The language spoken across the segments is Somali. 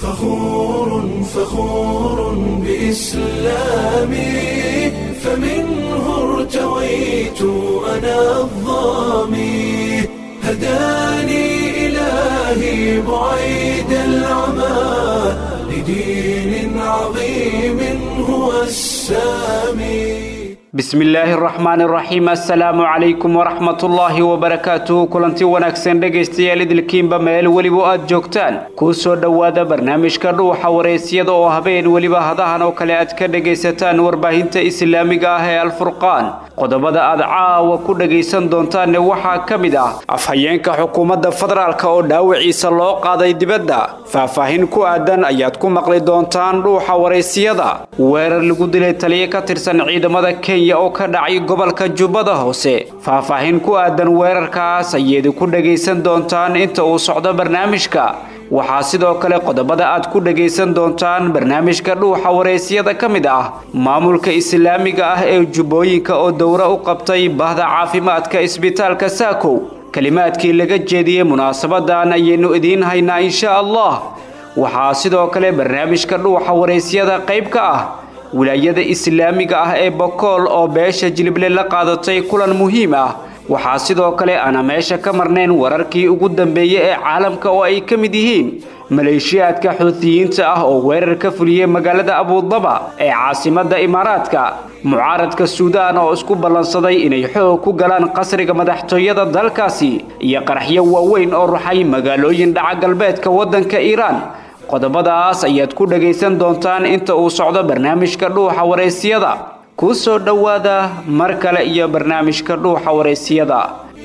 فخور فخور بإسلامي فمنه ارتويت أنا الظامي هداني إلهي بعيد العمى لدين عظيم هو السامي bismi illaahi araxmaan iraxiim assalaamu calaykum waraxmatullaahi wabarakaatuhu kulanti wanaagsan dhegaystayaal idilkiinba meel weliba aad joogtaan kuu soo dhowaada barnaamijka dhuuxa waraysyada oo habeen weliba hadahan oo kale aad ka dhegaysataan warbaahinta islaamiga ah ee alfurqaan qodobada aad caawa ku dhegaysan doontaanne waxaa ka mid ah afhayeenka xukuumadda federaalka oo dhaawiciisa loo qaaday dibadda faahfaahin ku aadan ayaad ku maqli doontaan dhuuxa waraysiyada weerar lagu dilay taliyo ka tirsan ciidamada kenya oo ka dhacay gobolka jubbada hoose faahfaahin ku aadan weerarkaas ayayd ku dhegaysan doontaan inta uu socdo barnaamijka waxaa sidoo kale qodobada aad ku dhegaysan doontaan barnaamijka dhuuxa waraysyada ka mid ah maamulka islaamiga ah ee jubbooyinka oo dowro u qabtay bahda caafimaadka isbitaalka saakow kelimaadkii laga jeediyey munaasabadan ayaynu idiin haynaa insha allah waxaa sidoo kale barnaamijka dhuuxa waraysyada qayb ka ah wilaayada islaamiga ah ee bokool oo beesha jilible la qaadatay kulan muhiim ah waxaa sidoo kale aana meesha ka marnayn wararkii ugu dambeeyey ee caalamka oo ay ka mid yihiin maleeshiyaadka xuutiyiinta ah oo weerar ka fuliyey magaalada abudaba ee caasimadda imaaraadka mucaaradka suudaan oo isku ballansaday inay xoog ku galaan qasriga madaxtooyada dalkaasi iyo qaraxyo waaweyn oo ruxay magaalooyin dhaca galbeedka waddanka iiraan qodobadaas ayaad ku dhegaysan doontaan inta uu socdo barnaamijka dhuuxa waraysyada kuu soo dhowaada mar kale iyo barnaamijka dhuuxa waraysyada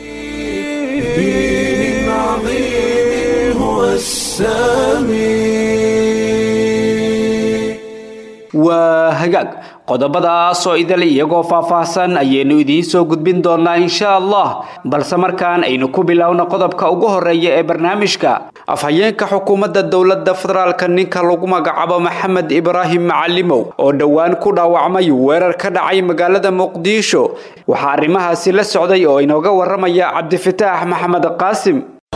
دين عظيم هو السامي waa hagaag qodobadaas oo idil iyagoo faahfaahsan ayaynu idiin soo gudbin doonaa insha allah balse markaan aynu ku bilowno qodobka ugu horeeya ee barnaamijka afhayeenka xukuumadda dowladda federaalka ninka lagu magacaabo maxamed ibraahim macalimow oo dhowaan ku dhaawacmay weerar ka dhacay magaalada muqdisho waxaa arrimahaasi la socday oo inooga waramaya cabdifataax maxamed qaasim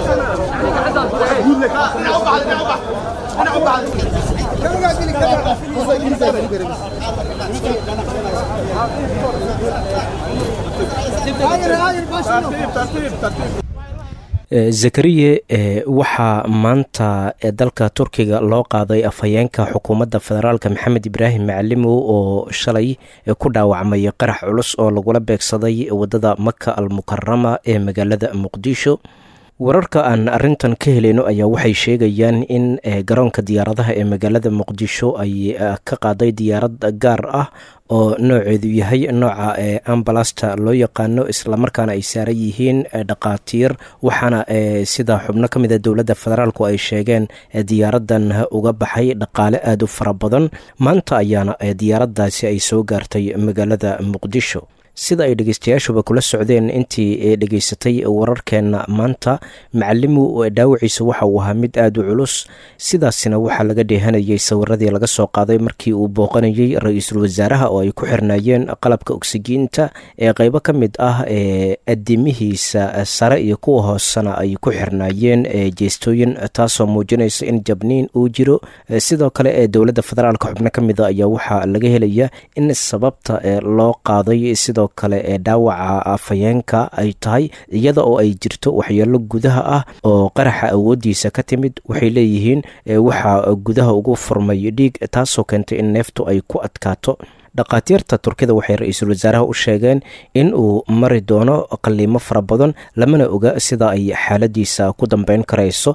zakariye waxaa maanta dalka turkiga loo qaaday afhayeenka xukuumadda federaalk maxamed ibraahim macalimow oo shalay ku dhaawacmay qarax culus oo lagula beegsaday wadada maka al mukarama ee magaalada muqdisho wararka aan arintan ka helayno ayaa waxay sheegayaan in garoonka diyaaradaha ee magaalada muqdisho ay ka qaaday diyaarad gaar ah oo nooceedu yahay nooca ambalasta loo yaqaano islamarkaana ay saaran yihiin dhaqaatiir waxaana sida xubno ka mida dowladda federaalku ay sheegeen diyaaradan uga baxay dhaqaale aada u fara badan maanta ayaana diyaaradaasi ay soo gaartay magaalada muqdisho sida ay dhegeystayaashuba kula socdeen intii dhegeysatay wararkeenna maanta macalimu dhaawiciisa waxa uu ahaa mid aada u culus sidaasina waxaa laga dheehanayay sawiradii laga soo qaaday markii uu booqanayey ra-iisul wasaaraha oo ay ku xirnaayeen qalabka ogsijiinta ee qeybo ka mid ah ee adimihiisa sare iyo kuwa hoosena ay ku xirnaayeen jeestooyin taasoo muujinaysa in jabniin uu jiro sidoo kale ee dowladda federaalka xubno ka mida ayaa waxaa laga helaya in sababta loo qaaday sidoo kale ee dhaawaca afhayeenka ay tahay iyada oo ay jirto waxyeelo gudaha ah oo qaraxa awoodiisa ka timid waxay leeyihiin waxaa gudaha ugu furmay dhiig taasoo keentay in neeftu ay ku adkaato dhakhaatiirta turkida waxay ra-iisul wasaaraha u sheegeen in uu mari doono qaliimo fara badan lamana oga sida ay xaaladiisa ku dambeyn karayso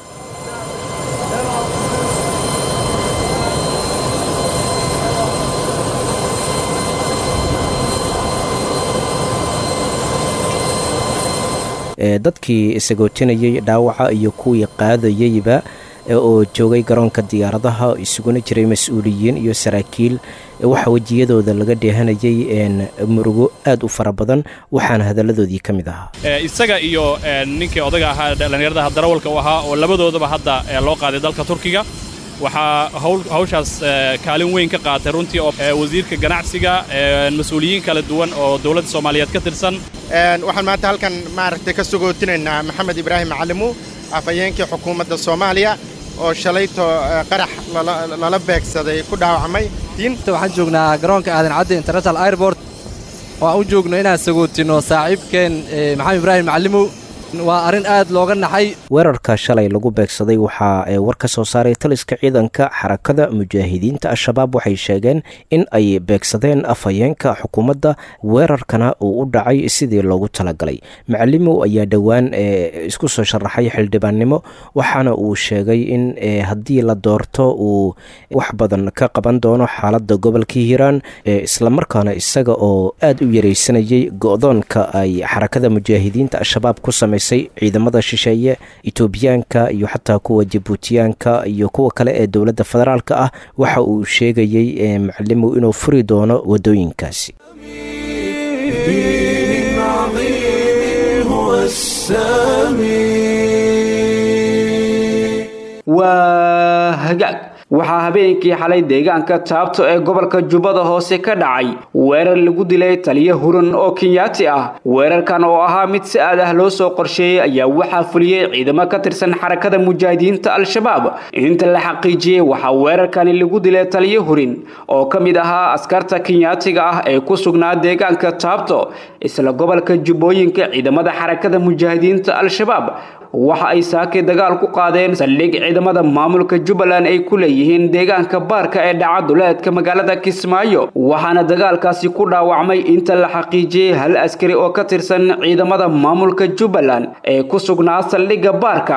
dadkii sagootinayay dhaawaca iyo kuwii qaadayeyba oo joogay garoonka diyaaradaha isuguna jiray mas-uuliyiin iyo saraakiil waxaa wejiyadooda laga dheehanayay murugo aad u fara badan waxaana hadaladoodii ka mid ahaa isaga iyo ninkii odaga ahaa dhallinyaradaha darawalka u ahaa oo labadoodaba hadda loo qaaday dalka turkiga waxaa hawshaas kaalin weyn ka qaatay runtii oo wasiirka ganacsiga mas-uuliyiin kala duwan oo dowladda soomaaliyeed ka tirsan waxaan maanta halkan maaragtay ka sugootinaynaa maxamed ibraahim macalimu afhayeenkii xukuumadda soomaaliya oo shalayto qarax lala beegsaday ku dhaawacmay waxaan joognaa garoonka aadan cadde international airbort oo aan u joogno inaan sagootino saaxiibkeen maxamed ibraahim macallimow waa arrin aad looga naxay weerarka shalay lagu beegsaday waxaa war ka soo saaray taliska ciidanka xarakada mujaahidiinta al-shabaab waxay sheegeen in ay beegsadeen afhayeenka xukuumadda weerarkana uu u dhacay sidii loogu talagalay macalimow ayaa dhowaan isku soo sharaxay xildhibaannimo waxaana uu sheegay in haddii la doorto uu wax badan ka qaban doono xaaladda gobolka hiiraan islamarkaana isaga oo aad u yaraysanayay go-doonka ay xarakada mujaahidiinta al-shabaab ku samey ciidamada shisheeye etoobiyaanka iyo xataa kuwa jabuutiyaanka iyo kuwa kale ee dowladda federaalka ah waxa uu sheegayey macalimow inuu furi doono wadooyinkaasi waa hagaag waxaa habeenkii xalay deegaanka taabto ee gobolka jubbada hoose ka dhacay weerar lagu dilay taliyo huran oo kenyaati ah weerarkan oo ahaa mid si aad ah loo soo qorsheeyey ayaa waxaa fuliyey ciidamo ka tirsan xarakada mujaahidiinta al-shabaab inta la xaqiijiyey waxaa weerarkani lagu dilay taliyo hurin oo ka mid ahaa askarta kenyaatiga ah ee ku sugnaa deegaanka taabto isla gobolka jubbooyinka ciidamada xarakada mujaahidiinta al-shabaab waxa ay saakay dagaal ku qaadeen saldhig ciidamada maamulka jubbaland ay ku leeyihiin deegaanka baarka ee dhaca duleedka magaalada kismaayo waxaana dagaalkaasi ku dhaawacmay inta la xaqiijiyey hal askari oo ka tirsan ciidamada maamulka jubbaland ee ku sugnaa saldhigga baarka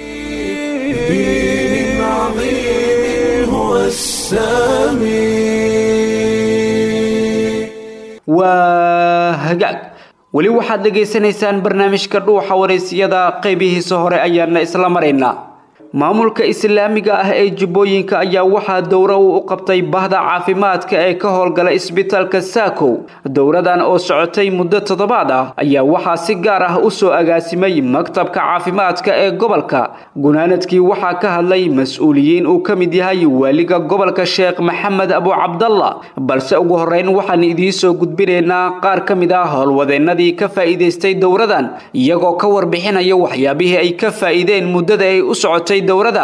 waa hagaag weli waxaad dhegaysanaysaan barnaamijka dhuuxa wareysiyada qaybihiisa hore ayaana isla maraynaa maamulka islaamiga ah ee jubbooyinka ayaa waxaa dowro uu u qabtay bahda caafimaadka ee ka howlgala isbitaalka saakow dowradan oo socotay muddo toddobaad ah ayaa waxaa si gaar ah u soo agaasimay maktabka caafimaadka ee gobolka gunaanadkii waxaa ka hadlay mas-uuliyiin uu ka mid yahay waaliga gobolka sheekh maxamed abu cabdalla balse ugu horreyn waxaan idiin soo gudbinaynaa qaar ka mid ah howlwadeennadii ka faa'iidaystay dowradan iyagoo ka warbixinaya waxyaabihii ay ka faa'iideen muddada ay u socotay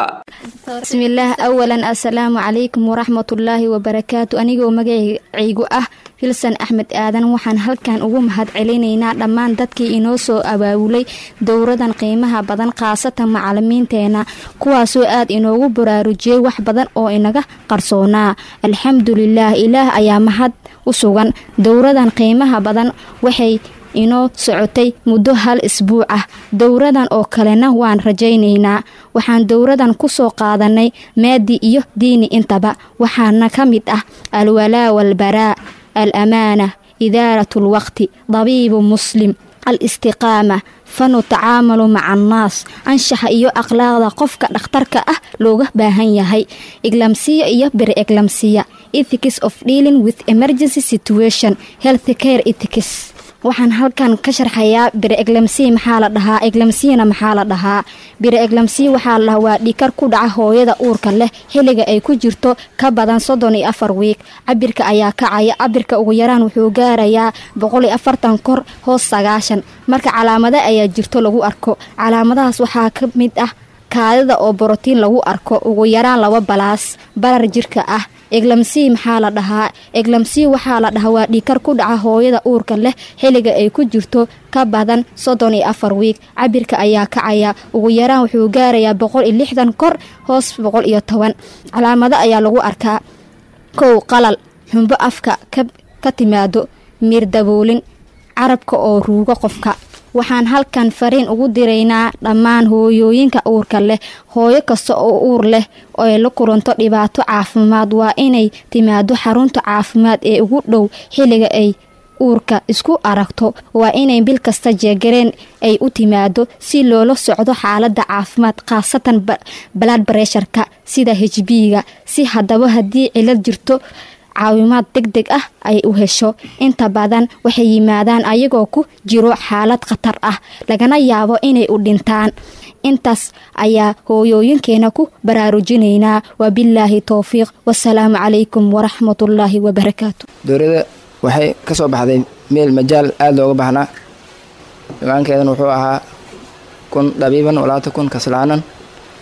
bismillaah awalan assalaamu calaykum waraxmatullaahi wabarakaatu anigoo magacaygu ah hilsan axmed aadan waxaan halkan ugu mahad celinaynaa dhammaan dadkii inoo soo abaabulay dowradan qiimaha badan khaasatan macalimiinteena kuwaasoo aad inoogu baraarujiyey wax badan oo inaga qarsoonaa alxamdulilaah ilaah ayaa mahad u sugan dowradan qiimaha badan waxay inoo socotay muddo hal isbuuc ah dowradan oo kalena waan rajaynaynaa waxaan dowradan ku soo qaadanay maadi iyo diini intaba waxaana ka mid ah alwalaa walbaraa al amaana idaarat lwaqti dabiibu muslim al istiqaama fanu tacaamalu maca annaas anshaxa iyo akhlaaqda qofka dhakhtarka ah looga baahan yahay eglamsiya iyo bere eglamsiya ethics of dealing with emergency situation health care ethics waxaan halkan ka sharxayaa bire eglamsiya maxaa la dhahaa eglamsiyana maxaa la dhahaa bire eglamsiya waxaa la dhahaa waa dhikar ku dhaca hooyada uurka leh xilliga ay ku jirto ka badan soddon iyo afar wiig cabirka ayaa kacaya cabirka ugu yaraan wuxuu gaarayaa boqol iyo afartan kor hoos sagaashan marka calaamada ayaa jirto lagu arko calaamadahaas waxaa ka mid ah kaadida oo borotiin lagu arko ugu yaraan laba balaas barar jirka ah eglamsii maxaa la dhahaa eglamsii waxaa la dhahaa waa dhikar ku dhaca hooyada uurka leh xilliga ay ku jirto ka badan soddon iyo afar wiig cabirka ayaa kacaya ugu yaraan wuxuu gaarayaa boqol iyo lixdan kor hoos boqol iyo toban calaamado ayaa lagu arkaa kow qalal xumbo afka ka timaado miir daboolin carabka oo ruugo qofka waxaan halkan fariin ugu diraynaa dhammaan hooyooyinka uurka leh hooyo kasta oo uur leh oe la kulanto dhibaato caafimaad waa inay timaado xarunta caafimaad ee ugu dhow xilliga ay uurka isku aragto waa inay bil kasta jeegareen ay u timaado si loola socdo xaalada caafimaad khaasatan balad baresharka sida hb-ga si haddaba haddii cilad jirto caawimaad deg deg ah ay u hesho inta badan waxay yimaadaan ayagoo ku jiro xaalad khatar ah lagana yaabo inay u dhintaan intaas ayaa hooyooyinkeena ku baraarujinaynaa wabilaahi towfiiq wasalaamu calaykum waraxmatullaahi wabarakaatu dowladda waxay ka soo baxday meel majaal aada looga baahnaa imaankeedana wuxuu ahaa kun dhabiiban walaata kun kaslaanan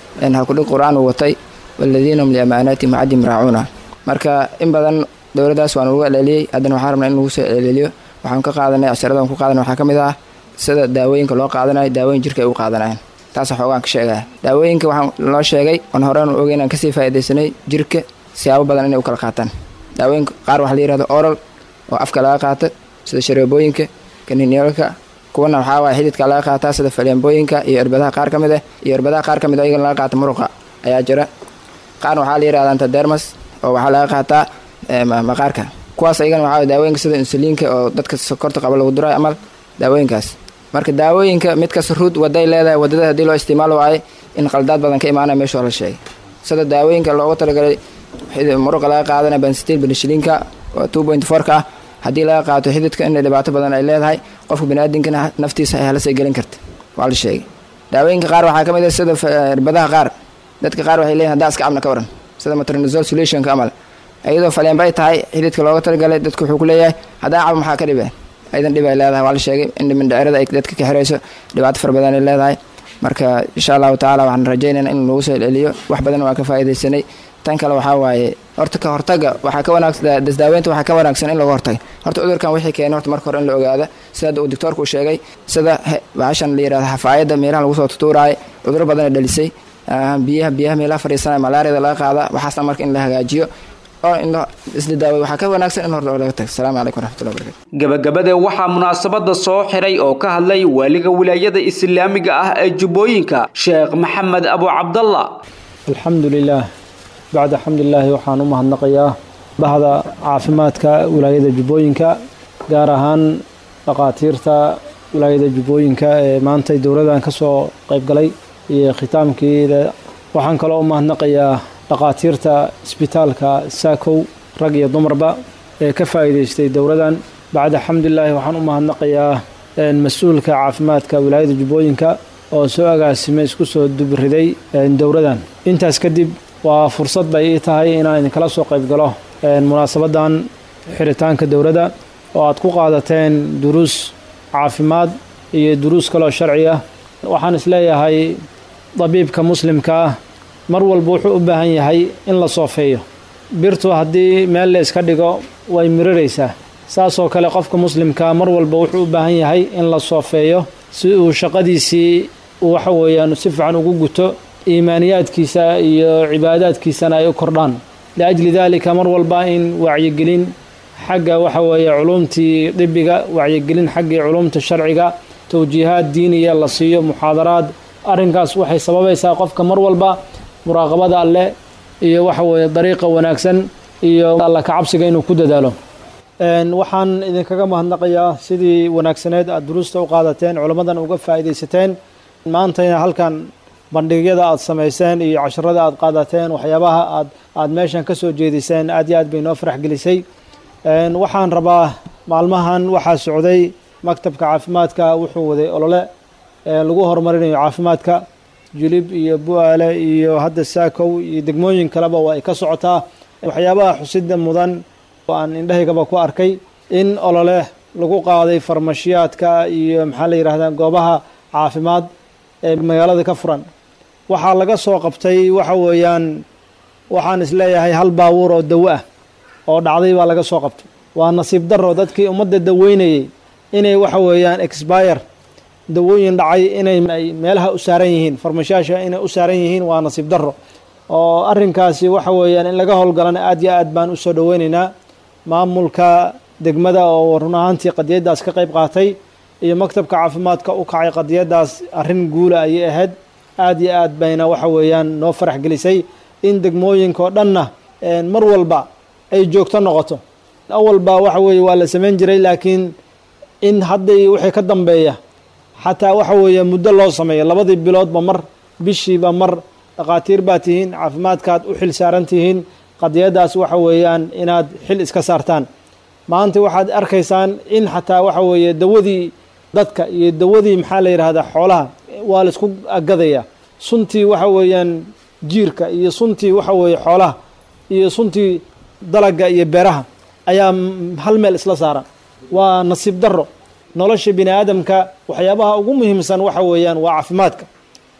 halkudhig qur-aan uu watay waladiina hum liamaanaatihim caddim raacuuna marka in badan dowladdaas waan ugu celceliyey haddana waxaan rabnaa in lagu soo celceliyo waxaan ka qaadanay casharada ku qaadanay waxaa ka mid ah sida daawooyinka loo qaadanayo daawooyin jirka ay u qaadanayaan taas xoogaan ka sheegaya daawooyinka waxaan loo sheegay oon horaan ogey inaan kasii faaidaysanay jirka siyaabo badan inay u kala qaataan daawooyinka qaar waxaa la yihahdo oral oo afka laga qaato sida shareebooyinka kaninyolka kuwana waxaa waaya xididka laga qaataa sida faleembooyinka iyo erbadaha qaar ka mid ah iyo erbadaha qaar ka mid a iyagana laga qaata muruqa ayaa jira qaarna waxaa la yihahda antadermas oo waxaa laga qaataa maqaarka kuwaas ayagana waxaa daawooyinka sida insuliinka oo dadka sokorta qaba lagu durayo amal daawooyinkaas marka daawooyinka mid kasta ruud waday leedahay wadada haddii loo isticmaal waayo in qaldaad badan ka imaanaya meesha la sheegay sida daawooyinka loogu talagalay muruqa laga qaadanaya bensitil benishiliinka oo two point fourka ah haddii laga qaato xididka in dhibaato badan ay leedahay qofka baniaadamkana naftiisa ay halasay gelin karta waa la sheegay daawooyinka qaar waxaa ka mid ah sida irbadaha qaar dadka qaar waxay leeyihin haddaa iska cabna ka waran sida matronizol solutionka amal iyadoo faleenba ay tahay xididka looga talagalay dadku wuxuu ku leeyahay haddaa cab maxaa ka dhibe aydan dhib ay leedahay waa la sheegay in mindhicirada ay dadka ka xirayso dhibaato fara badan ay leedahay marka insha allahu tacaala waxaan rajaynayna in lagu soo celceliyo wax badan waan ka faa'iidaysanay tan kale waxaa waaye horta ka hortaga waxaa ka wanaagsan dasdaaweynta waxaa ka wanaagsan in laga hortaga horta cudurkan wixii keenay horta marka hore in la ogaada sida uu doctoorku sheegay sida bahashan la yirahdo xafaayadda meelaha lagu soo tutuuraayo cuduro badan ay dhalisay biyaha biyaha meelaha fadhiisanaya malaariyada laga qaada waxaasna marka in la hagaajiyo oo in isla daaway waxaa ka wanaagsan in horta laga tago asalaamu calaykum waraxmatullahi wabarakatu gabagabada waxaa munaasabada soo xiray oo ka hadlay waaliga wilaayada islaamiga ah ee jubbooyinka sheekh maxamed abu cabdalla alxamdu lilaah bacda xamdulilaahi waxaan u mahadnaqayaa bahda caafimaadka wilaayada jubbooyinka gaar ahaan dhaqaatiirta wilaayada jubbooyinka ee maantay dowladan ka soo qayb galay iyo khitaamkeeda waxaan kaloo u mahadnaqayaa dhaqaatiirta isbitaalka saakow rag iyo dumarba ee ka faa'iidaystay dowladan bacda xamdulilaahi waxaan u mahadnaqayaa mas-uulka caafimaadka wilaayada jubbooyinka oo soo agaasimay isku soo dubriday dowladan intaas kadib waa fursad bay ii tahay inaan idinkala soo qayb galo munaasabadan xiritaanka dowladda oo aad ku qaadateen duruus caafimaad iyo duruus kaloo sharci ah waxaan isleeyahay dabiibka muslimka ah mar walba wuxuu u baahan yahay in la soofeeyo birtu haddii meel la iska dhigo way miriraysaa saasoo kale qofka muslimkaa mar walba wuxuu u baahan yahay in la soofeeyo si uu shaqadiisii waxa weeyaan si fiican ugu guto iimaaniyaadkiisa iyo cibaadaadkiisana ay u kordhaan liajli daalika mar walba in wacyigelin xagga waxa weeye culumtii dibiga wacyigelin xaggii culumta sharciga towjiihaad diiniya la siiyo muxaadaraad arrinkaas waxay sababaysaa qofka mar walba muraaqabada alleh iyo waxa weeye dariiqa wanaagsan iyo alla kacabsiga inuu ku dadaalo waxaan idinkaga mahadnaqayaa sidii wanaagsaneed aad duruusta u qaadateen culammadan uga faa'iidaysateen maantayna halkan bandhigyada aad samayseen iyo casharada aad qaadateen waxyaabaha aad aad meeshan ka soo jeediseen aad iyo aad bay noo farax gelisay waxaan rabaa maalmahan waxaa socday maktabka caafimaadka wuxuu waday olole lagu horumarinayo caafimaadka julib iyo bu-aale iyo hadda saakow iyo degmooyin kaleba waa ay ka socotaa waxyaabaha xusida mudan oo aan indhahaygaba ku arkay in olole lagu qaaday farmashiyaadka iyo maxaa la yidhahdaa goobaha caafimaad ee magaalada ka furan waxaa laga soo qabtay waxa weeyaan waxaan isleeyahay hal baabuur oo dawo ah oo dhacday baa laga soo qabtay waa nasiib daro dadkii ummadda daweynayay inay waxa weeyaan expire dawooyin dhacay inay meelaha u saaran yihiin farmashaasha inay u saaran yihiin waa nasiib daro oo arrinkaasi waxa weeyaan in laga howlgalana aad iyo aad baan usoo dhoweynaynaa maamulka degmada oo run ahaantii qadiyaddaas ka qayb qaatay iyo maktabka caafimaadka u kacay qadiyaddaas arrin guula ayay ahayd aad iyo aad bayna waxa weeyaan noo farax gelisay in degmooyinka oo dhanna mar walba ay joogto noqoto awalba waxa weeye waa la samayn jiray laakiin in hadday wixii ka dambeeya xataa waxa weeye muddo loo sameeyo labadii biloodba mar bishiiba mar dhakhaatiir baa tihiin caafimaadkaad u xil saaran tihiin qadiyaddaas waxa weeyaan inaad xil iska saartaan maanta waxaad arkaysaan in xataa waxa weeye dawadii dadka iyo dawadii maxaa la yidhahdaa xoolaha waa la isku agadaya suntii waxa weeyaan jiirka iyo suntii waxa weeye xoolaha iyo suntii dalaga iyo beeraha ayaa hal meel isla saaran waa nasiib daro nolosha bini aadamka waxyaabaha ugu muhiimsan waxa weeyaan waa caafimaadka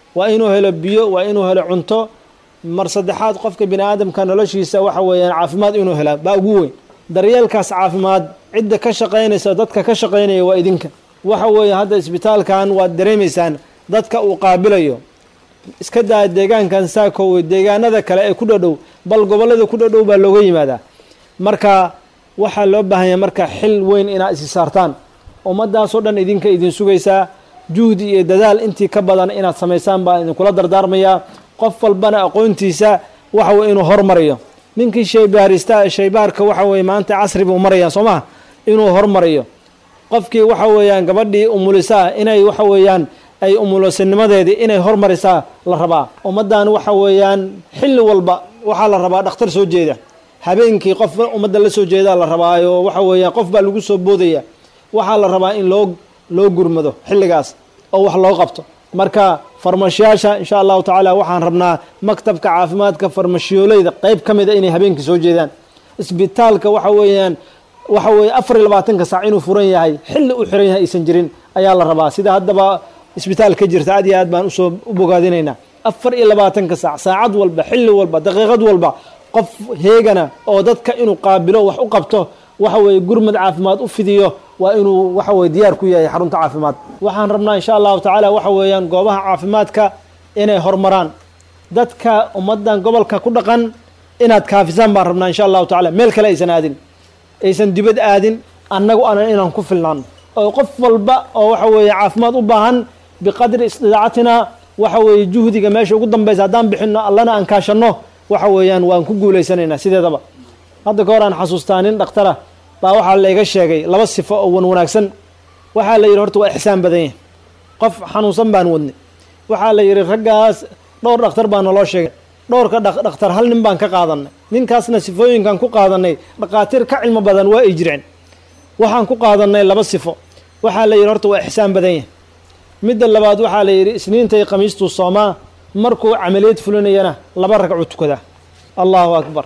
waa inuu helo biyo waa inuu helo cunto mar saddexaad qofka bini aadamka noloshiisa waxa weeyaan caafimaad inuu helaa baa ugu weyn daryeelkaas caafimaad cidda ka shaqaynaysa dadka ka shaqaynaya waa idinka waxa weeye hadda isbitaalkan waad dareemaysaan dadka uu qaabilayo iska daa deegaankan saakowey deegaanada kale ee ku dhodhow bal gobollada ku dhodhow baa looga yimaadaa marka waxaa loo baahanya marka xil weyn inaad isi saartaan ummaddaasoo dhan idinka idin sugaysaa juhdi iyo dadaal intii ka badan inaad samaysaan baa idinkula dardaarmayaa qof walbana aqoontiisa waxa weye inuu hormariyo ninkii shaybaarista shaybaarka waxa weye maanta casri buu marayaa soo maha inuu hormariyo qofkii waxa weeyaan gabadhii umulisaa inay waxa weeyaan ay umulusinimadeedii inay hormarisaa la rabaa ummaddan waxa weeyaan xilli walba waxaa la rabaa dhakhtar soo jeeda habeenkii qof ummadda la soo jeedaa la rabaayo waxa weeyaan qof baa lagu soo boodaya waxaa la rabaa in loo loo gurmado xilligaas oo wax loo qabto marka farmashiyaasha insha allahu tacaala waxaan rabnaa maktabka caafimaadka farmashiyoolayda qeyb ka mida inay habeenkii soo jeedaan isbitaalka waxa weeyaan waxa weeye afar iyo labaatanka saac inuu furan yahay xilli u xiran yahay aysan jirin ayaa la rabaa sida haddaba isbitaal ka jirta aad iyo aad baan usoo u bogaadinaynaa afar iyo labaatanka saac saacad walba xilli walba daqiiqad walba qof heegana oo dadka inuu qaabilo wax u qabto waxa weeye gurmad caafimaad u fidiyo waa inuu waxa weye diyaar ku yahay xarunta caafimaad waxaan rabnaa insha allahu tacaala waxa weeyaan goobaha caafimaadka inay horumaraan dadka ummaddan gobolka ku dhaqan inaad kaafisaan baan rabnaa insha allahu tacala meel kale aysan aadin aysan dibad aadin annagu anan inaan ku filnaan oo qof walba oo waxa weeye caafimaad u baahan biqadri istidaacatina waxa weeye juhdiga meesha ugu dambaysa haddaan bixinno allana aan kaashanno waxa weeyaan waan ku guulaysanaynaa sideedaba hadda ka hor aan xasuustaa nin dhakhtara baa waxaa layga sheegay laba sifo oo wan wanaagsan waxaa la yidhi horta waa ixsaan badan yahay qof xanuunsan baan wadnay waxaa la yidhi raggaas dhowr dhakhtar baa naloo sheegay dhowrka dhakhtar hal nin baan ka qaadanay ninkaasna sifooyinkan ku qaadanay dhakhaatiir ka cilmo badan waa ay jireen waxaan ku qaadanay laba sifo waxaa la yidhi horta waa ixsaan badan yahay midda labaad waxaa la yidhi isniintay khamiistuu soomaa markuu camaliyad fulinayana laba ragcu tukadaa allahu akbar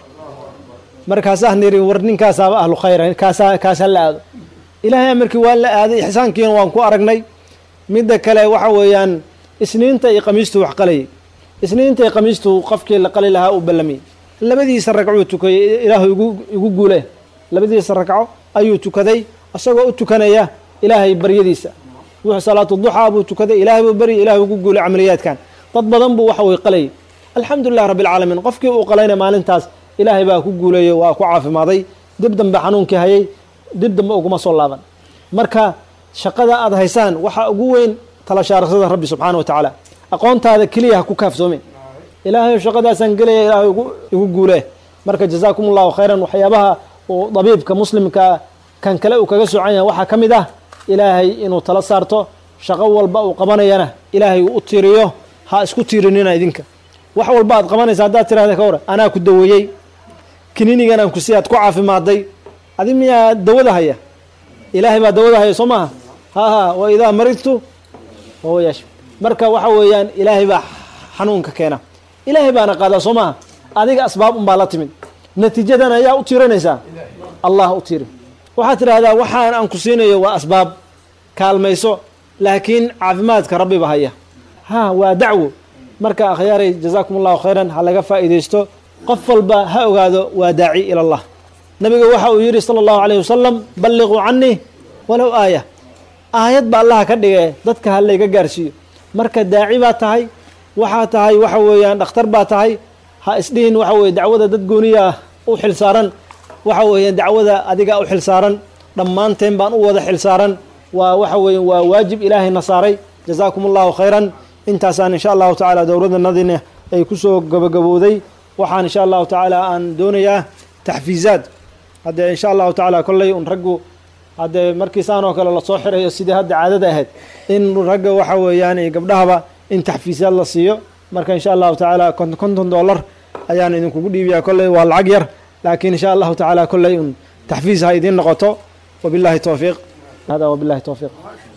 markaasaa niri war ninkaasaaba ahlu khayra kaasaa kaasa la aado ilaahay amarkii waa la aaday ixsaankiina waan ku aragnay midda kale waxa weeyaan isniinta iyo khamiistuu wax qalayay isniinta iyo khamiistuu qofkii la qali lahaa uu ballamiyey labadiisa ragcuu tukayay ilaahu igu igu guule labadiisa ragco ayuu tukaday isagoo u tukanaya ilaahay baryadiisa wuxuu salaatu duxaa buu tukaday ilaahay buu baryay ilahay ugu guulay camaliyaadkan dad badan buu waxa way qalayay alxamdulilah rabbi alcaalamiin qofkii uu qalayna maalintaas ilaahay baa ku guuleeyey waa ku caafimaaday dib dambe xanuunkii hayay dib dambe uguma soo laaban marka shaqada aad haysaan waxaa ugu weyn talashaarashada rabbi subxaana wa tacaala aqoontaada keliya ha ku kaaftoomin ilaahay shaqadaasaan gelaya ilaahay igu guulee marka jazaakum allahu khayran waxyaabaha uu dabiibka muslimka kan kale uu kaga socan yahay waxaa ka mid ah ilaahay inuu tala saarto shaqo walba uu qabanayana ilaahay uu u tiiriyo ha isku tiirinina idinka wax walba aad qabanaysa haddaad tirahda ka hor anaa ku daweeyey kiniinigan aan ku si aad ku caafimaaday adi miyaa dawada haya ilaahay baa dawada haya soo maaha ha ha wa idaa maridtu wahuwa yashfi marka waxa weeyaan ilaahay baa xanuunka keena ilaahay baana qaadaa soo maaha adiga asbaab unbaa la timid natiijadan ayaa u tiiranaysaa allah u tiiri waxaad tidhaahdaa waxaan aan ku siinayo waa asbaab kaalmayso laakiin caafimaadka rabbiba haya ha waa dacwo marka akhyaaray jazaakum allahu khayran ha laga faa'iidaysto qof walba ha ogaado waa daaci ila allah nabiga waxa uu yidhi sala allahu calayh wasalam balliquu canii walow aaya aayad ba allaha ka dhige dadka ha layga gaarsiiyo marka daaci baa tahay waxaa tahay waxa weeyaan dhakhtar baa tahay ha isdhihin waxa weye dacwada dad gooniya u xilsaaran waxa weeyaan dacwada adiga u xilsaaran dhammaanteen baan u wada xilsaaran waa waxa weeye waa waajib ilaahayna saaray jazaakum allahu khayran intaasaan insha allahu tacaala dowladdanadina ay kusoo gabagabowday waxaan insha allahu tacaala aan doonayaa taxfiizaad haddee insha allahu tacaala kolley un raggu haddee markiisaan oo kale lasoo xirayo sidii hadda caadada ahayd in ragga waxa weeyaan iyo gabdhahaba in taxfiisaad la siiyo marka insha allahu tacaala konton konton dollar ayaan idinkugu dhiibiyaa kolley waa lacag yar laakiin insha allahu tacaala kolley un taxfiis ha idiin noqoto wabillahi towfiiq hada wabillahi towfiiq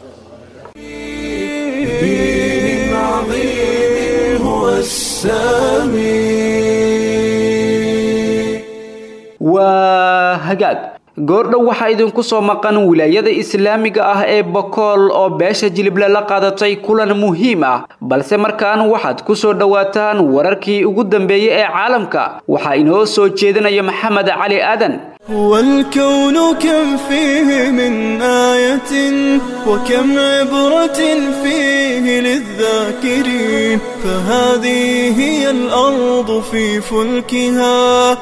دين عظيم هو السامي waa hagaag goordhow waxaa idinku soo maqan wilaayada islaamiga ah ee bokool oo beesha jilible la qaadatay kulan muhiim ah balse markaan waxaad ku soo dhowaataan wararkii ugu dambeeyey ee caalamka waxaa inoo soo jeedinaya maxamed cali aadan والكون كم فيه من آية وكم عبرة فيه للذاكرين فهذه هي الأرض في فلكها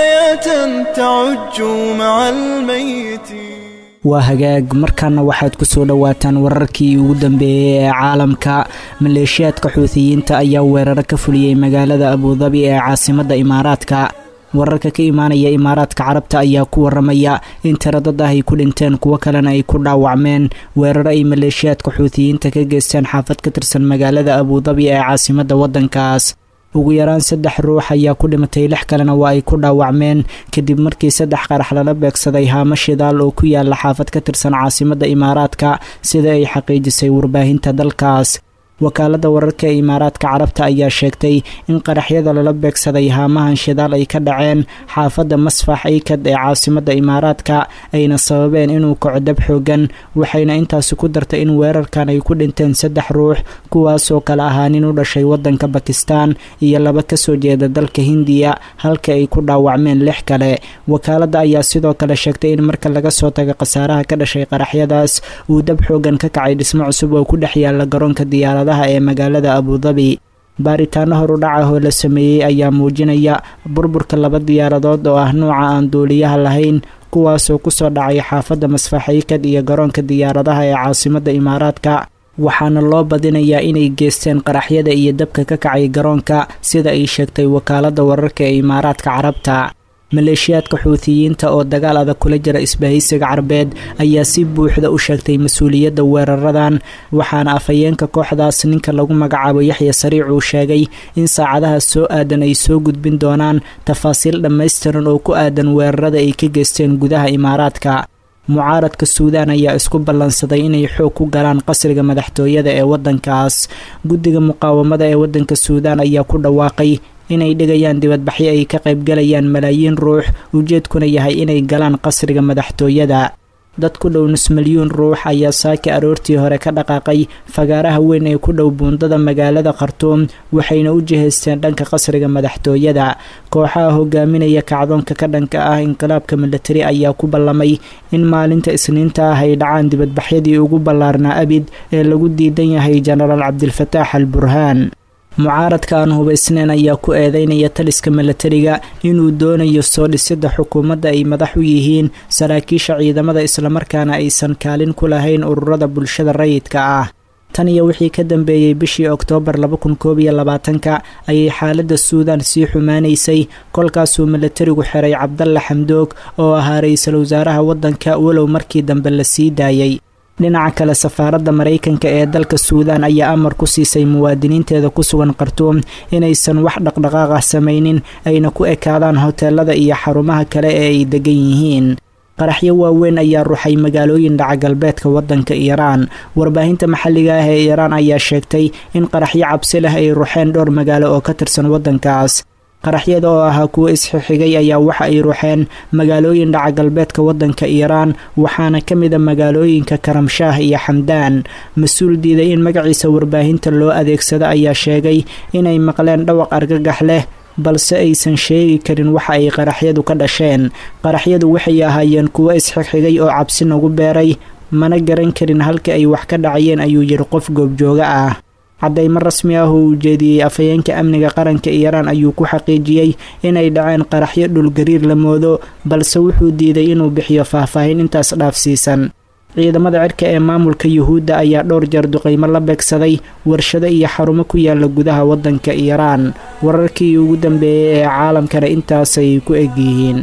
حياة تعج مع الميتين waa hagaag markaana waxaad ku soo dhowaataan wararkii ugu dambeeyey ee caalamka maleeshiyaadka xuutiyiinta ayaa weeraro ka fuliyey magaalada abudabi ee caasimadda imaaraadka wararka ka imaanaya imaaraadka carabta ayaa ku waramaya in tiro dad ah ay ku dhinteen kuwo kalena ay ku dhaawacmeen weeraro ay maleeshiyaadka xuutiyiinta ka geysteen xaafad ka tirsan magaalada abudabi ee caasimadda waddankaas ugu yaraan saddex ruux ayaa ku dhimatay lix kalena waa ay ku dhaawacmeen kadib markii saddex qarax lala beegsaday haamo shidaal oo ku yaala xaafad ka tirsan caasimadda imaaraadka sida ay xaqiijisay warbaahinta dalkaas wakaaladda wararka ee imaaraadka carabta ayaa sheegtay in qaraxyada lala beegsaday haamahan shidaal ay ka dhaceen xaafadda masfax eykad ee caasimadda imaaraadka ayna sababeen inuu kaco dab xoogan waxayna intaasi ku dartay in weerarkan ay ku dhinteen saddex ruux kuwaasoo kale ahaa nin u dhashay waddanka bakistan iyo laba kasoo jeeda dalka hindiya halka ay ku dhaawacmeen lix kale wakaaladda ayaa sidoo kale sheegtay in marka laga soo tago khasaaraha ka dhashay qaraxyadaas uu dab xoogan ka kacay dhismo cusub oo ku dhex yaala garoonka diyaarada ee magaalada abudabi baaritaano horudhac ah oo la sameeyey ayaa muujinaya burburka laba diyaaradood oo ah nuuca aan duuliyaha lahayn kuwaasoo kusoo dhacay xaafadda masfaxaykad iyo garoonka diyaaradaha ee caasimadda imaaraadka waxaana loo badinayaa inay geysteen qaraxyada iyo dabka ka kacay garoonka sida ay sheegtay wakaaladda wararka ee imaaraadka carabta maleeshiyaadka xuutiyiinta oo dagaal adag kula jira isbahaysiga carbeed ayaa si buuxda u sheegtay mas-uuliyadda weeraradan waxaana afhayeenka kooxdaas ninka lagu magacaabo yaxya sariic uu sheegay in saacadaha soo aadan ay soo gudbin doonaan tafaasiil dhammaystiran oo ku aadan weerarada ay ka geysteen gudaha imaaraadka mucaaradka suudaan ayaa isku ballansaday inay xoog ku galaan qasriga madaxtooyada ee waddankaas guddiga muqaawamada ee waddanka suudaan ayaa ku dhawaaqay inay dhigayaan dibadbaxyo ay ka qaybgalayaan malaayiin ruux ujeedkuna yahay inay galaan qasriga madaxtooyada dad ku dhow nus milyuun ruux ayaa saaki aroortii hore ka dhaqaaqay fagaaraha weyn ee ku dhow buundada magaalada khartuum waxayna u jihaysteen dhanka qasriga madaxtooyada kooxaha hogaaminaya kacdoonka ka dhanka ah inqilaabka milatari ayaa ku ballamay in maalinta isniinta ah ay dhacaan dibadbaxyadii ugu ballaarnaa abid ee lagu diidan yahay jenaraal cabdilfataax al burhaan mucaaradka aan hubaysnayn ayaa ku eedeynaya taliska milatariga inuu doonayo soo dhisidda xukuumadda ay madax u yihiin saraakiisha ciidamada islamarkaana aysan kaalin ku lahayn ururada bulshada rayidka ah tan iyo wixii ka dambeeyey bishii oktoobar laba kun koob iyo labaatanka ayay xaaladda suudaan sii xumaanaysay kolkaasuu milatarigu xiray cabdalla xamdoog oo ahaa ra-iisul wasaaraha waddanka walow markii dambe la sii daayey dhinaca kale safaaradda maraykanka ee dalka suudaan ayaa amar ku siisay muwaadiniinteeda ku sugan khartuum inaysan wax dhaqdhaqaaq ah samaynin ayna ku ekaadaan hoteelada iyo xarumaha kale ee ay degan yihiin qaraxyo waaweyn ayaa ruxay magaalooyin dhaca galbeedka waddanka iiraan warbaahinta maxalliga ah ee iiraan ayaa sheegtay in qaraxyo cabsi leh ay ruxeen dhowr magaalo oo ka tirsan waddankaas qaraxyada oo ahaa kuwo isxixigay ayaa waxa ay ruxeen magaalooyin dhaca galbeedka waddanka iiraan waxaana ka mid a magaalooyinka karamshaah iyo xamdaan mas-uul diiday in magaciisa warbaahinta loo adeegsado ayaa sheegay inay maqleen dhawaq argagax leh balse aysan sheegi karin waxa ay qaraxyadu ka dhasheen qaraxyadu waxay ahaayeen kuwo isxigxigay oo cabsi nagu beeray mana garan karin halka ay wax ka dhacayeen ayuu yidhi qof goobjooga ah caddaymo rasmi ah oo uu jeediyey afhayeenka amniga qaranka iiraan ayuu ku xaqiijiyey inay dhaceen qaraxyo dhulgariir la moodo balse wuxuu diiday inuu bixiyo faahfaahin intaas dhaafsiisan ciidamada cirka ee maamulka yuhuudda ayaa dhowr jeer duqaymo la beegsaday warshado iyo xarumo ku yaala gudaha waddanka iiraan wararkii ugu dambeeyey ee caalamkana intaasay ku egyihiin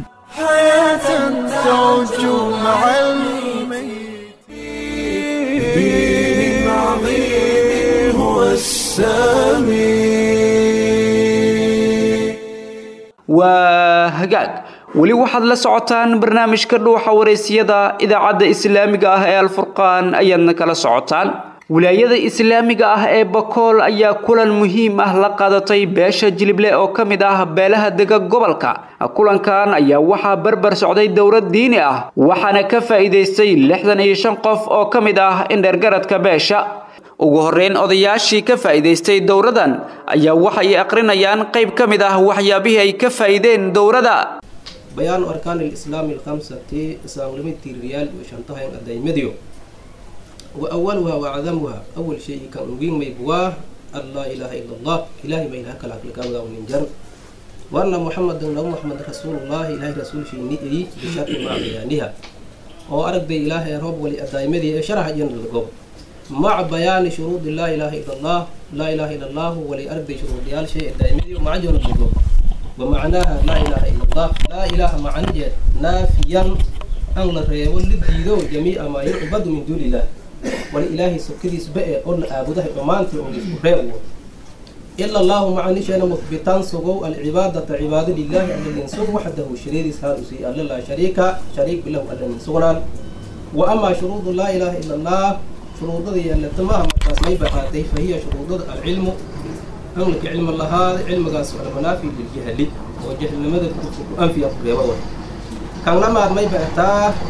waa hagaag weli waxaad la socotaan barnaamijka dhuuxa wareysiyada idaacadda islaamiga ah ee alfurqaan ayaadna kala socotaan wilaayada islaamiga ah ee bakool ayaa kulan muhiim ah la qaadatay beesha jilible oo ka mid ah beelaha dega gobolka kulankan ayaa waxaa barbar socday dowlad diini ah waxaana ka faa'iidaystay lixdan iyo shan qof oo ka mid ah indhergaradka beesha ugu horreyn odayaashii ka faa'iidaystay dowradan ayaa waxay aqrinayaan qayb ka mid ah waxyaabihii ay ka faa'iideen dowrada bayaanu arkaan alislaami alkhamsati islaamnimadii riyaal iyo shantahayn adaymadyo wa awaluha wa cadamuha awal shay kan ugin maybuwaa an laa ilaaha ila allah ilahay ma ilaha kala kalkaawadaa ninjan waana muxamadan nabi muxamed rasuulullahi ilahay rasuulshiini ay bisharti maca bayaaniha oo aragday ilaahay roob wali adaymadii ee sharaxa iyo nalgo maca bayaani shuruudi laa ilaaha ila allah laa ilaaha ila allahu wali aragday shuruudiyaal shay adaymadii maca joona nalgo ومعناها لا إله إلا الله لا إله معنى نافيا أن الرياض للديدو جميع ما يعبد من دون الله والإله سكدي سبئ أن أعبده أمانتي أن يسبحه إلا الله معني شأن مثبتان سقو العبادة عبادة لله الذي سوق وحده شرير سهل سي الله شريك شريك بالله الذي سوقنا وأما شروط لا إله إلا الله شروط ذي التي ما بقاته فهي شروط العلم أملك علم الله هذا علم قاس على منافي للجهل وجهل لماذا أنفي أقرب كان لما ما يبقى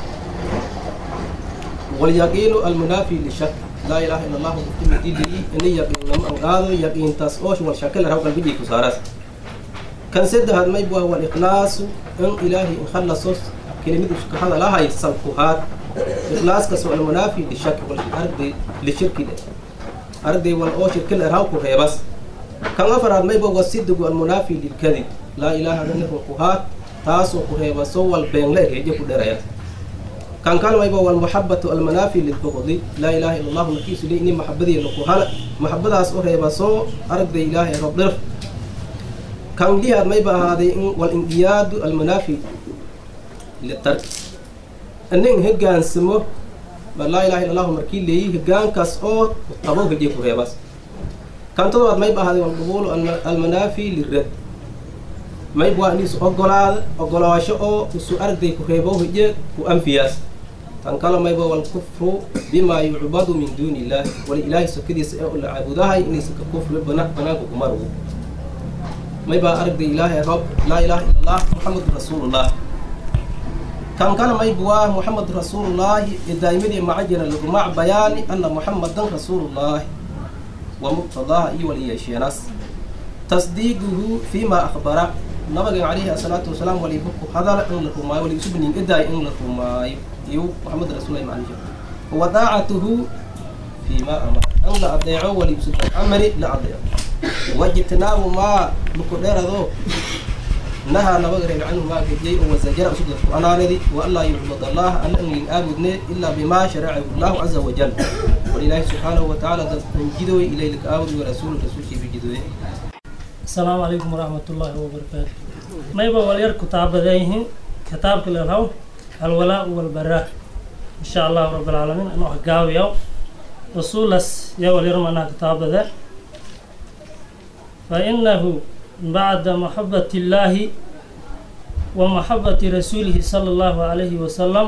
واليقين المنافي للشك لا إله إلا الله مكتب دي لي إن يقين لما أنقاذ يقين تسأوش والشكل هو قلبي كسارس كان سد هذا ما يبقى هو الإخلاص إن إلهي إن خلص كلمة هذا لا هي الصلفات إخلاص كسو المنافي للشك والأرض للشرك أرض والأوشر كل إرهاق بس kan afaraad mayba wasidigu almunaafi lilkadib laa ilaaha danifun kuhaad taasoo ku reeba soo wal beenle reeje ku dheraya kan kal mayba walmuxabatu almanaafi lilbuqdi laa ilaaha ila allahu markiisu li ini maxabadiina ku hala maxabadaas u reeba soo aragday ilaahay rob dhirf kan lihaad mayba ahaaday in walinqiyaadu almanaafi litark inin hogaansamo laa ilaha ila allahu markii leeyi hogaankaas oo qabo heje ku reebas kan todobaad mayb ahaaday walqubuulu almanaafi lirad mayb waa iniisu ogolaada ogolaasho oo isu aragday ku reebo hije ku anfiyaas tan kale mayba walkufru bimaa yucbadu min duuni illaah wali ilaahay sokadiisa ee la caabudahay inaysa ka kufri banaanka kumarugu maybaa aragday ilaahay rob laa ilaaha ila allah muxamadu rasuulullah kan kale mayb waa muxamed rasuulullaahi ee daa'imadii macajira lagumac bayaani ana muxamadan rasuulullaahi ومقتضاها إي وليشيناس تصديقه فيما أخبر نبغي عليه الصلاة والسلام ولي بكو هذا إن لكما ولي سبني إدعي إن لكما يو محمد رسول الله معنا وطاعته فيما أمر أن لا أضيعه ولي بسبب أمري لا أضيعه واجتناب ما بقدر ذو نهى نبغي عنه ما قد وزجر أسد أنا ندي وألا يعبد الله أن أن يعبدني إلا بما شرعه الله عز وجل ولله سبحانه وتعالى من جدوي إلى لك آود ورسول رسول شيء بجدوي السلام عليكم ورحمة الله وبركاته ما يبغى ولير كتاب ذيهن كتاب كل الهو الولاء والبراء إن شاء الله رب العالمين أنا أحقاوي يو رسول يا ولير منا كتاب ذا فإنه بعد محبة الله ومحبة رسوله صلى الله عليه وسلم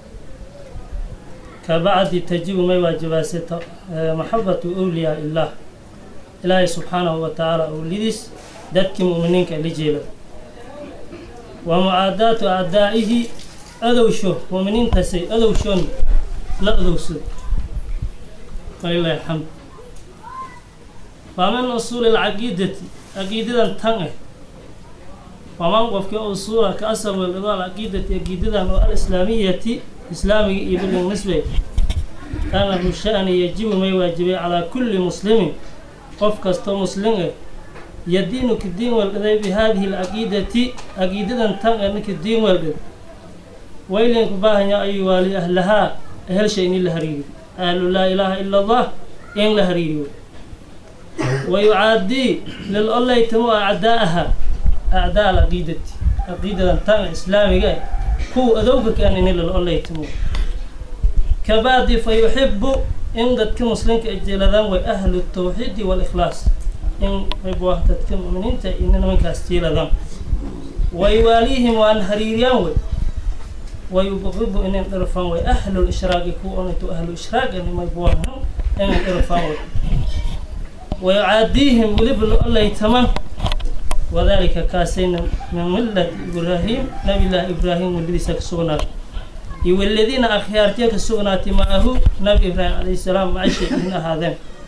كبعد تجيب ما واجبات محبة أولياء الله إلهي سبحانه وتعالى أوليدس دتك مؤمنين كالجيلة ومعاداة أعدائه أدوشو مؤمنين تسي أدوشون لا أدوسو ولله الحمد فمن أصول العقيدة عقيدة تنه ومن قفك أصول كأسر والإضاء العقيدة عقيدة الإسلامية إسلامي إبن النسبة أنا الشأن يجب ما يواجب على كل مسلم قف كستو مسلم يدين كدين والإذا بهذه العقيدة عقيدة تنه كدين والإذا ويلين كباهن يا أيها لأهلها أهل شيء لهريري أهل لا إله إلا الله إن لهريري ويعادي للأله يتمو أعداءها أعداء العقيدة عقيدة تنه إسلامي هو أذوبك أن نيل الله يتمو كبعد فيحب إن ذاتك مسلم كأجلدان وأهل التوحيد والإخلاص إن يبوا ذاتك مؤمنين إننا من كاستيلدان ويواليهم وأن هريريان ويبغض إن الرفان وأهل الإشراق كو أن أهل الإشراق أن ما يبواهم inay irfaan wad ويعاديهم ولبن الله تمام وذلك كاسين من ملة إبراهيم نبي الله إبراهيم والذي سكسونا والذين أخيارتك سونات معه نبي إبراهيم عليه السلام مع إن هذا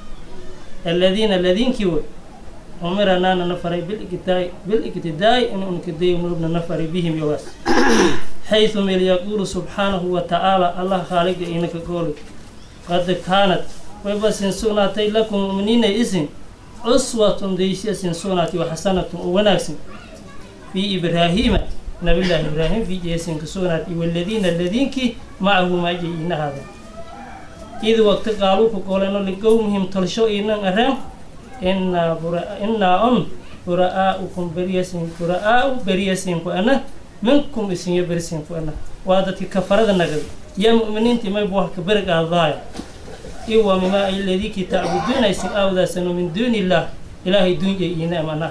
الذين الذين كيو أمرنا نفر بالإقتداء بالإقتداء إن أنكدي أمرنا نفر بهم يواس حيث من يقول سبحانه وتعالى الله خالق إنك قول قد كانت وبس سوناتي لكم مؤمنين إذن أسوة ديسية سوناتي وحسنة وناكس في إبراهيم نبي الله إبراهيم في جيسن كسوناتي والذين الذين كي معه ما جينا هذا إذ وقت قالوا فقولنا لقومهم تلشوا إنا أرام إنا براء إنا أم براءكم بريسين براء بريسين فأنا منكم اسم بريسين فأنا وهذا كفرد النجد يا مؤمنين تما يبوح كبرق الضايع إيوا مما الذي كي تعبدون اسم أو ذا سنو من دون الله إلهي دون جينا منا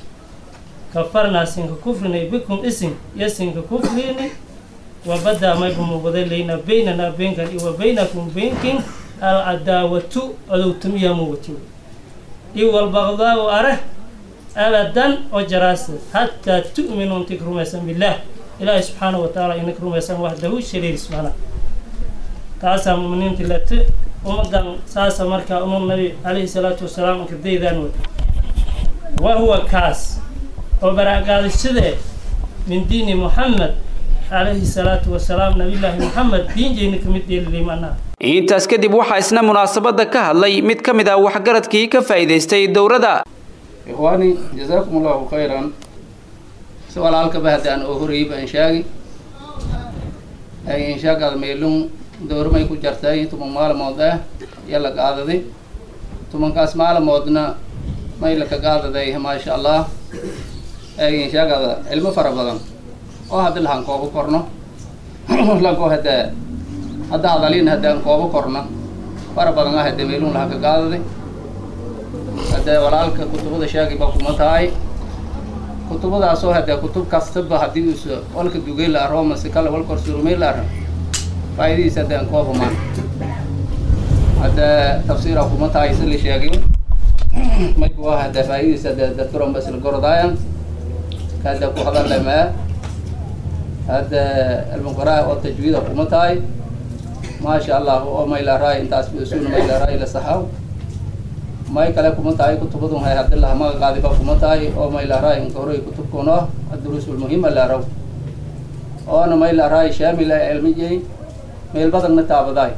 كفرنا سنك كفرنا بكم اسم يسنك كفرنا وبدا ما يبهم وبدلنا بيننا بينك وبينكم بينكم العداوة أو تميا موتو إيوا البغضاء أره أبدا وجراس حتى تؤمنوا تكرموا اسم بالله إلهي سبحانه وتعالى إنك رمى اسم وحده شرير سبحانه تاسا مؤمنين تلت ومدن ساسا مركا أم النبي عليه الصلاة والسلام كدي ذانو وهو كاس وبراء قال السدى من دين محمد عليه الصلاة والسلام نبي الله محمد دين جينك مدي اللي منا intaas kadib waxaa isna munaasabadda ka hadlay mid ka mid ah waxgaradkii ka faa'iidaystay dowladda ikhwaani jazaakum allahu khayran si walaalka bahdaan oo horeyba inshaagi ay inshaagaada meelun dowramay ku jartay tuman maalmood ah yala qaadaday tumankaas maalmoodna may laka qaadaday maasha allah ay inshaagaada cilmo fara badan oo haddi lahaan koobo korno lanko hadda hadda hadalin haddaan koobo korno fara badan ah hadda meelun laha ka qaadaday hadda walaalka kutubada shaagi baa kuma tahay kutubadaasoo hadda kutub kastaba haddii us walka dugay la aro mase kale walkor surumay la ara faa'iidadiisa haddaan kooba maan hadda tafsiira kuma tahay si la sheegay may kuwa hadda faa'iidadiisa hadda dadkaron bas la gorodaayan hadda ku hadalamaa hadda almuqaraa oo tajwiida kuma tahay maasha allah oo may la raay intaas suuna may la raay la saxaw may kale kuma tahay kutubadun hay haddilaha maga qaadiba kuma tahay oo may la raay inka horey kutubkuno adduruus ulmuhima la raw oona may la raay shaamil ay cilmiyey meel badanna taabadaay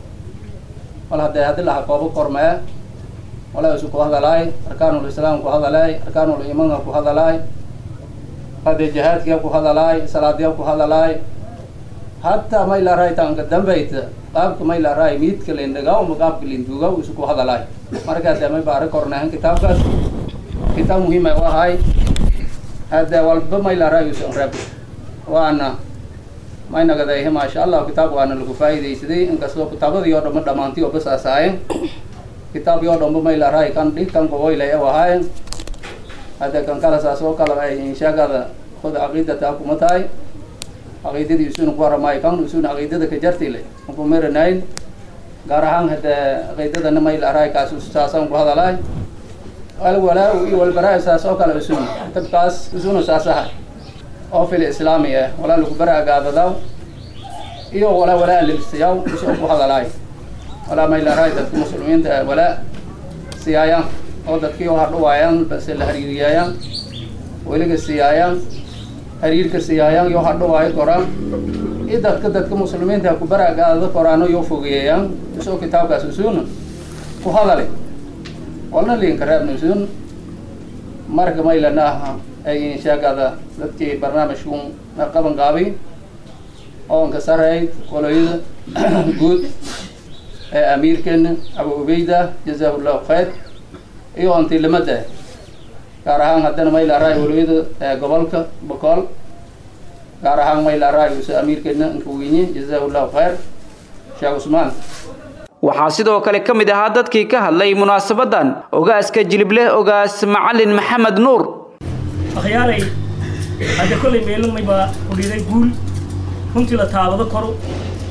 wal haddee haddilaha koobo kormee wala isu ku hadalaay arkaanul islaam ku hadalaay arkaanul iimanka ku hadalaay hadee jihaadkiya ku hadalaay salaadiya ku hadalaay hataa may la raay taanka dambayta qaabka may la raay miidka lindhagaa uma qaabka linduuga isu ku hadalaay marka hadee may baari kornahan kitaabkaas kitaab muhiim ay u ahay hadee walba may la raay usan rab waana may nagadayhe maasha allah kitaab waana lagu faa'iidaysaday inkastoo kitaabadii oo dhanba dhammaantii oo bas asaayeen kitaabkii oo dhanba may la raay kan dhig kan qaboylay u ahaayeen hadee kan kale saas oo kale ay inshaagada khud caqiidata kuma tahay caqiidadii isuna ku waramaayo kan isuna caqiidada ka jartile ku meranayn gaar ahaan hadee caqiidadana may la raay kaas saasaan ku hadalaay alwalaa iyo walbaraa saas oo kale isuna kitabkaas isuna saas ahay oo fil islaami ah walaa lagu bara agaadadaw iyo walaa walaa libsiyaw isoo ku hadalaay walaa may la raay dadka muslimiinta ah walaa siyaayaan oo dadkii oo hadhuwaayaan base la hariiriyaayaan weliga siyaayaan hariirka siyaayaan yoo hadhuwaayo koraan iyo dadka dadka muslimiinta ku bara agaadada koraano yoo fogeeyayaan isoo kitaabkaas isuna ku hadale walna liinka reebna isun marka maylana aha ay inshaagada dadkii barnaamijkun qaban qaabay oonka sarayd qoloyada guud ee amiirkeena abu ubeyda jazaahu llahu khayr iyo ontilimada gaar ahaan haddana may la raay waloyada gobolka bokool gaar ahaan may la raay use amiirkeena inka weyne jazaahu llahu khayr sheekh cusmaan waxaa sidoo kale ka mid ahaa dadkii ka hadlay munaasabadan ogaaska jilibleh ogaas macalin maxamed nuur akhyaaray hadda kollay meelumay baa udhiday guul runtii la taabado koro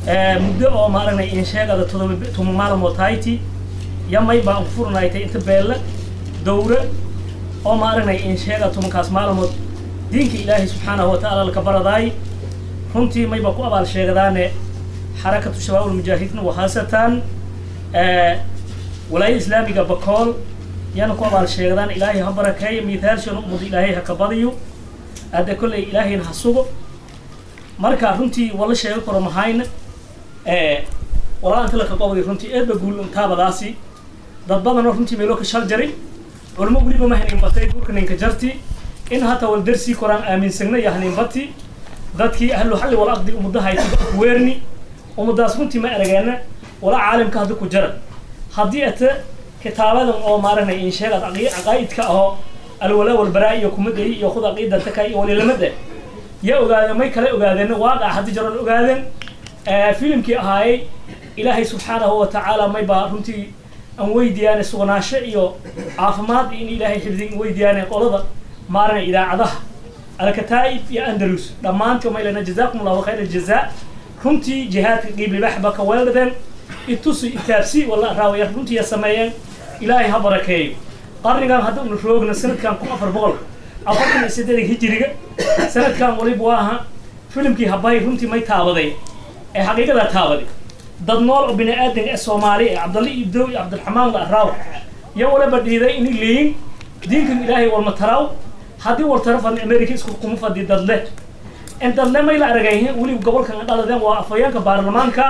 muddo oo maaragnay in sheegada todoba tuma maalmood hayti yamay baan ku furnaaytay inta beelle dowre oo maaragnay in sheega tumankaas maalmood diinka ilaahay subxaanahu watacaala laka baradaay runtii mayba ku abaal sheegadaane xarakatu shabaab ulmujaahidiin wahaasatan walaayada islaamiga bakool yana ku abaal sheegadaan ilaahay ha barakeeyo miithaalshan ummadda ilaahay ha ka badiyo hadda kolley ilaahayna ha sugo marka runtii wala sheego karo mahayna walaa inta laka qobday runtii eedba guul taabadaasi dad badanoo runtii meeloo ka shal jaray culmo weliba ma hanin batay dhulka ninka jarti in hata wal darsii koraan aaminsagna iyo hanin bati dadkii ahlu xalli wala aqdi umadahayti weerni ummadaas runtii ma arageena wala caalamka hadda ku jara haddii ata kitaabadan oo maaragnay in sheegad caqaa'idka ahoo alwalaa walbaraa iyo kumadai iyo khud aqiidanta ka iyo walilamada ya ogaadeen may kale ogaadeen waaqac haddii jaroon ogaadeen filimkii ahaayey ilaahay subxaanahu watacaala may baa runtii aan weydiyaane sugnaasho iyo caafimaad in ilaahay xifdin weydiyaane qolada maarana idaacadaha alkataa'ib iyo andalus dhammaantii may lena jazaakum allahu khayra jazaa runtii jihaadka qiib libaxba ka weeldhadeen itusi itaabsi wala raawaya runtii sameeyeen ilaahay ha barakeeyo qarnigan hadda unu roogna sanadkan kun afar boqol afartan iyo siddeedan hijiriga sanadkan waliba waa aha filimkii habay runtii may taabaday ee xaqiiqadaa taabaday dad nool oo bini aadan ee soomaali ee cabdalle ibdow iyo cabdiraxmaan la araaw iyo waliba dhiiday inay leeyin diinkan ilaahay walma taraaw haddii war tara fadni america isku kuma fadhi dadle in dadle may la aragayhin weliba gobolkan dhaladeen waa afhayeenka baarlamaanka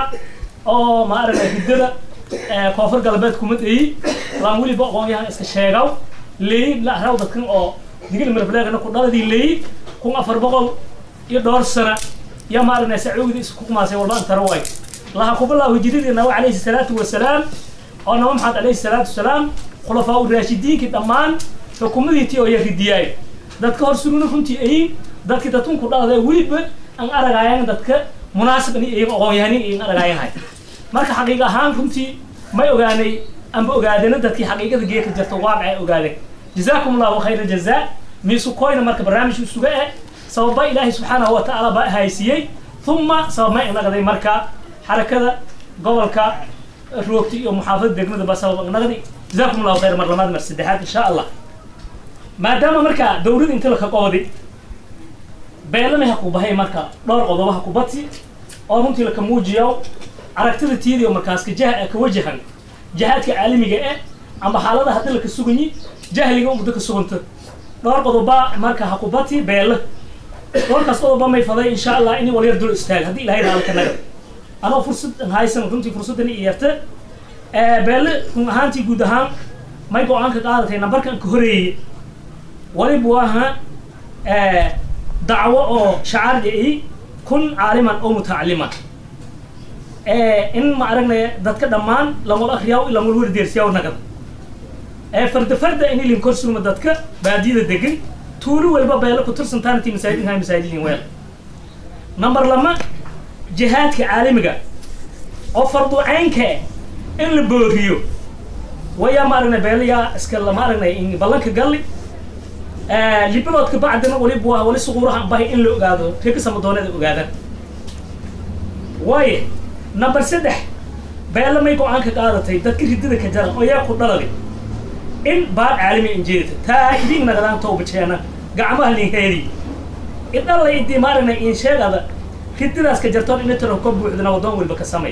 oo ma aragay hiddada koonfur galbeed kuma dheyi laan weliba aqoon-yahan iska sheegaw leeyi la araaw dadkan oo digil mirfleegana ku dhaladii leeyi kun afar boqol iyo dhowr sana يا مارنا سعودي اسكو ما سي والله انت رواي الله قبل الله جديد انه عليه الصلاه والسلام انا محمد عليه الصلاه والسلام خلفاء الراشدين كدمان حكومتي oo yaridiyay dadka hor suruna runtii ay dadka dadku ku dhaaday weliba aan aragayaan dadka munaasib in ay aqoon yahanin in aragayahay marka xaqiiq ahaan runtii may ogaanay amba ogaadeen dadkii xaqiiqada geeka jirta waaqay ogaadeen jazaakum allahu khayra jazaa miisu koyna marka barnaamijku suga ah sababa ilaahay subxaanahu wa tacaala baa haysiyey uma sababma inaqday marka xarakada gobolka roogta iyo muxaafada degmada baa sabab inaqdi jazaakum allahu khayr mar labaad mar saddexaad insha allah maadaama marka dowlad inta laka qoodi beelana ha ku bahay marka dhowr qodobo ha ku bati oo runtii laka muujiyo aragtida tiidiyo markaas ka jah ka wajahan jihaadka caalamiga eh amba xaalada haddii laka suganyi jahliga ummadda ka suganta dhowr qodoba marka ha ku bati beela warkaas qodoba may faday insha allah inay walyar dul istaag haddii ilahay raalka naga anoo fursad haysan runtii fursaddan i yarta beelle run ahaantii guud ahaan may go-aanka qaadatay nambarkan ka horeeyey waliba waaha dacwo oo shacaarda i kun caaliman oo mutacaliman in ma aragnay dadka dhammaan lamul akriyaa lamul werdeersiyaa nagada farda farda in ilin korsugma dadka baadiyada degan tuulo walba beelo ku tirsantaanti masaajidinha masaajidin weel number lama jihaadka caalamiga oo fardu caynka in la booriyo wayaa ma aragnay beelayaa iska lama aragnay in ballanka galli libadoodka bacdina waliba waa wali suquuraha bahay in la ogaado reka samadoonada ogaadaan waaye number saddex beelo may go-aanka qaadatay dadka ridada ka jaran oo yaa ku dhaladay in baad caalami injeedita taa idin nagadaan toobajeena gacmaha linheedi idalla idii maaragna in sheegada rididaas ka jartoon ina taro ka buuxdana waddoon walba ka samay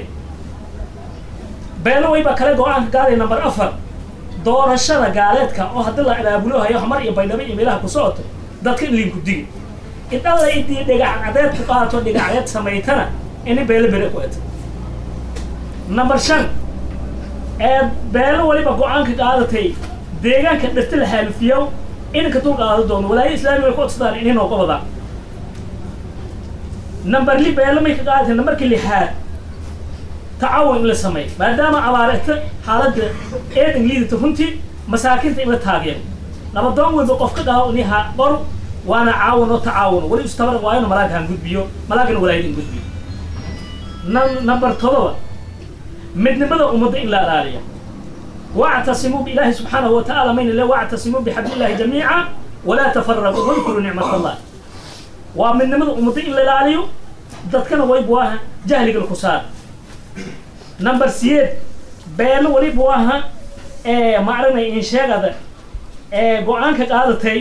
beelo wayba kale go-aanka qaaday number afar doorashada gaaleedka oo haddii la abaabulo hayo xamar iyo baydhabo iyo meelaha ku socoto dadka in liinku digi idalla idii dhigac cadeed ku qaato dhigacdeed samaytana ini beelo bere ku eta number shan ee beelo waliba go-aanka qaadatay deegaanka dhirta la xaalufiyo inanka dul qaado doono walaayo islaamiga ku codsadaan inay nooga wadaan number li beelo may ka qaadatay numberka lixaad tacaawun in la sameeyo maadaama abaareta xaaladda eedan liidata runtii masaakinta in la taageero nabadoon walba qof ka dhaho niha qor waana caawun oo tacaawun wali istabaran waa inu malaaghan gudbiyo malaagana walaayada in gudbiyo number todoba midnimada ummadda in la ilaaliyo واعتصموا بالله سبحانه وتعالى من الله واعتصموا بحبل الله جميعا ولا تفرقوا واذكروا نعمة الله ومن نمد أمضي إلا العليو ذاتكنا ويبواها جهل الكسار number siyeed beelo waliba aha ee maaragna insheegada ee go-aanka qaadatay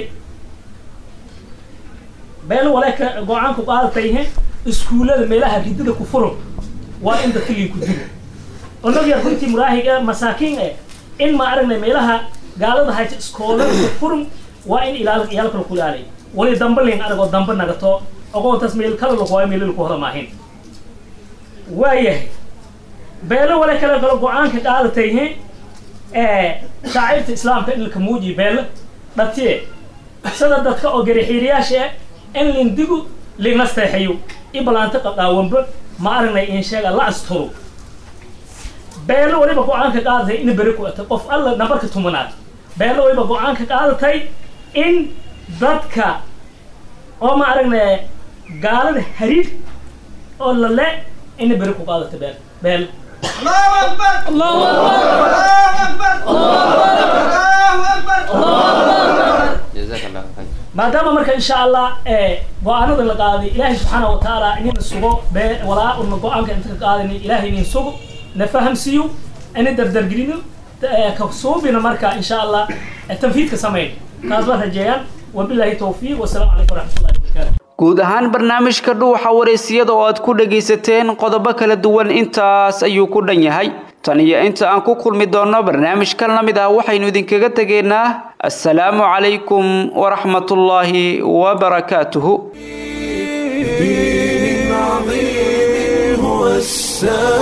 beelo waleeka go-aanku qaadatay he iskuullada meelaha ridida ku furan waa in dadka lii ku dilo onog yar runtii muraahiga masaakiin eh in ma aragnay meelaha gaalada hayta iskoolada ku furan waa in ilaal iyaalka laku ilaaliy wali damba lin aragoo damba nagato ogoontaas meel kala lakuwaayo meel laku hoda maahin waayahay beelo wale kale galo go-aanka qaadatay he ee shaacirta islaamka in laka muujiyo beelo dhatiye sida dadka oo garixiiriyaasha eh in lindigu linasteexayo ibalaanta qaqaawanba ma aragnay in sheega la asturo beelo waliba go-aanka qaadatay in beri ku atay qof alla nambarka tumanaad beelo waliba go-aanka qaadatay in dadka oo ma aragnay gaalada hariir oo lale in beri ku qaadatay beel beel الله أكبر الله أكبر الله أكبر جزاك الله خير maadaama marka insha allah ee go-aanada la qaaday ilaahay subxaana wa tacaala inina sugo bee walaa una go-aanka inta ka qaadani ilaahay inin sugo na fahamsiiyo ina dardargelino ka suubina marka insha allah tanfiidka samayn taas baan rajeeyaan wabilaahi towfiiq wasalaamu calaykum waraxmatullahi wabarakaatu guud ahaan barnaamijka dhuuxa wareysiyada oo aad ku dhagaysateen qodobo kala duwan intaas ayuu ku dhan yahay tan iyo inta aan ku kulmi doonno barnaamijkan la mid ah waxaynu idinkaga tegaynaa assalaamu calaykum waraxmatullaahi wabarakaatuhu دين عظيم هو السلام